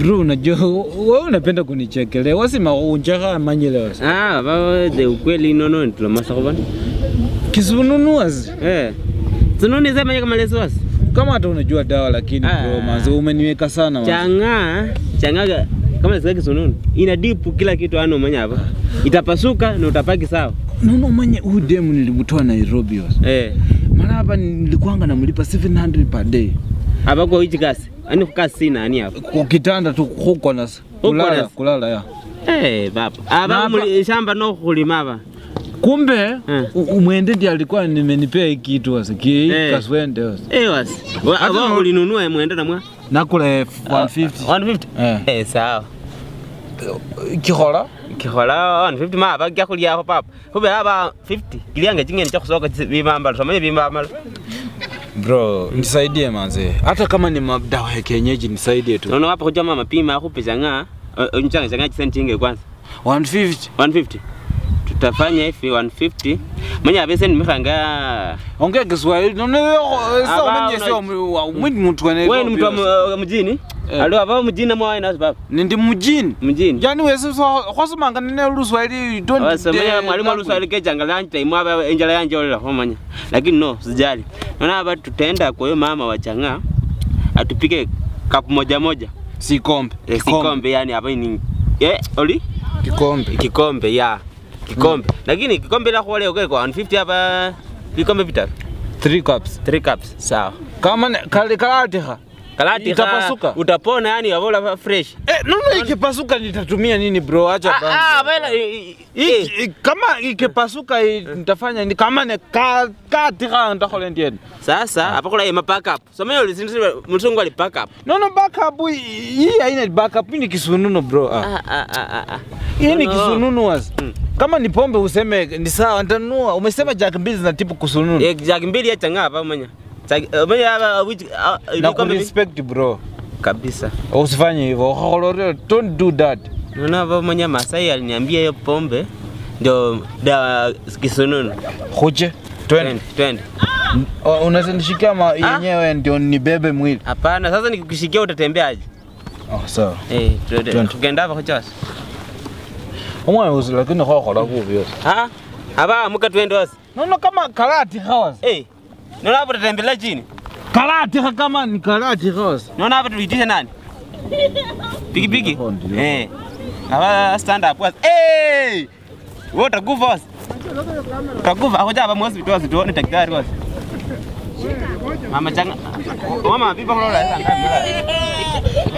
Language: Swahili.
Bro, unajua wewe unapenda kunichekelea. Wasima unjaga manyele wasi. Ah, ba de ukweli nono ntulomasa kubona. Kisununu wasi. Eh. Sununi sema kama leso wasi. Kama hata unajua dawa lakini Ah. bro, manze umeniweka sana manze. Changa, changa kama lesika kisununi. Ina dipu kila kitu ano manya hapa. Itapasuka na utapaki sawa. Nono manye huyu demu nilimtoa Nairobi wasi. Eh. Mara hapa nilikuanga namlipa 700 per day. Hapa kwa hichi kasi. Ani kasi sina ani hapa. Kwa kitanda tu huko na kulala na- kulala ya. Eh, baba. Hapa hapa- muli shamba no kulima hapa. Kumbe Eh. u- umwende ndiye alikuwa nimenipea hii kitu wasi. Ki Eh. kaswende wasi. Eh, wasi. Hata Hapa no- ulinunua mwenda na mwa. Nakula elfu 150. 150. Eh. Eh, sawa. Kihola? kihola 150 maba kyakulyako papa kube aba 50 kilyange chingene chakusoka bimambala tomanye bimambala Bro, nisaidie manze. Hata kama ni madawa ya kienyeji nisaidie tu. nono wapa kuja mama pima akupe changa unchanga changa chisenti chinge kwanza 150. 150 tutafanya hivi 150 manya abese nimekanga Ongea Kiswahili. None sio Aba, mwenye sio mwini mtu wa wewe ni mtu wa Nairobi. mu- mjini Eh. alo aba mjini mwa ina baba Nindi mjini. mjini Yani wewe sio kwasomanga nene Luswahili you don't Wasa manya dare mwalimu language. aluswali ke changa lanchi time aba enjala yanje olela homanya lakini no sijali naona aba tutaenda kwa hiyo mama wa changa atupike kapu moja moja Sikombe. Eh, kikombe yani hapa ni eh oli Kikombe. kikombe ya kikombe lakini kikombe la kwa leo kwa 150 hapa vikombe vitatu 3 cups. 3 cups sawa Kama ne- kale kalatiha. kalati Itapasuka? utapona yani wavola fresh Eh, nono ikipasuka nitatumia nini bro? Acha ah bana. ah bana Iki- i- kama ikipasuka i- nitafanya ni kama ne ka katiha ndakhola ndieni. sasa hapa kuna ma pack up so mimi ulisinzi mtungu ali pack up No no backup hii hii haina backup hii ni kisununu bro. Ah. ah ah ah ah, ah Hii ni No, no. kisununu wasi. Mm. Kama ni pombe useme ni sawa nitanunua. Umesema jack mbili zinatibu kusununu. eh jagi mbili ya changa hapa manya Jagi- eh, manya hapa which ah, Na vikombe vi- kurespect bro. kabisa Usifanye hivyo. Ukholore, Don't do that. Naona hapa mwenye Masai aliniambia hiyo pombe ndio dawa kisununu. Kuche. Twende. Twende, twende. Oh, Unaweza nishikia ma yenyewe ndio nibebe mwili. Hapana, sasa nikikushikia utatembeaje? Oh, sawa. Eh, twende. Twende. Tukenda hapa kwa Umwe usi lakini khokhola kubi yose. Ah, hapa amuka twende wasi. Nono kama karati khawas. Eh. Naona hapa tutatembelea chini. Karati kha kama ni karati khawas. Naona hapa tuitishe nani? Piki piki. Oh, ndio. Eh. Hapa stand up wasi. Eh! Wewe utakufa wasi. Utakufa. Hoja hapa mwasi wasi tuone daktari wasi. Mama changa. Mama vipi kwa lola sasa?